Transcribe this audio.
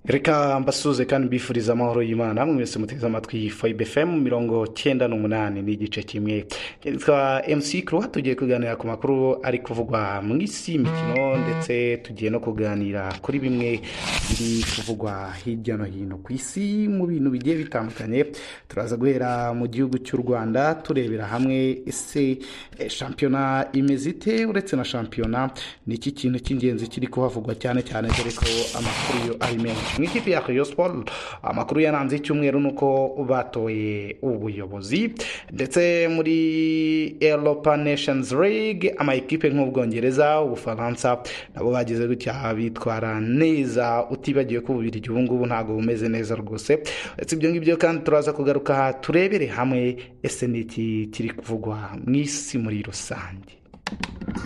reka mbasuze kandi mbifuriza amahoro y'imana namwe mwese muteze amatwi fayibe fm mirongo cyenda n'umunani ni igice kimwe twa mc kuruwa tugiye kuganira ku makuru ari kuvugwa mu isi y'imikino ndetse tugiye no kuganira kuri bimwe biri kuvugwa hirya no hino ku isi mu bintu bigiye bitandukanye turaza guhera mu gihugu cy'u rwanda turebera hamwe ese eh, shampiyona imeze ite uretse na shampiyona ni iki kintu cy'ingenzi kiri kuhavugwa cyane cyane dore ko amakuru yo ari menshi mu ikipe ya Rayon Sport amakuru yaranze icyumweru ni uko batoye ubuyobozi ndetse muri Europa Nations League ama ekipe nk'ubwongereza ubufaransa nabo bagize gutya bitwara neza utibagiwe ko ububiri ubu ngubu ntabwo bumeze neza rwose uretse ibyo ngibyo kandi turaza kugaruka aha turebere hamwe ese ni iki kiri kuvugwa mu isi muri rusange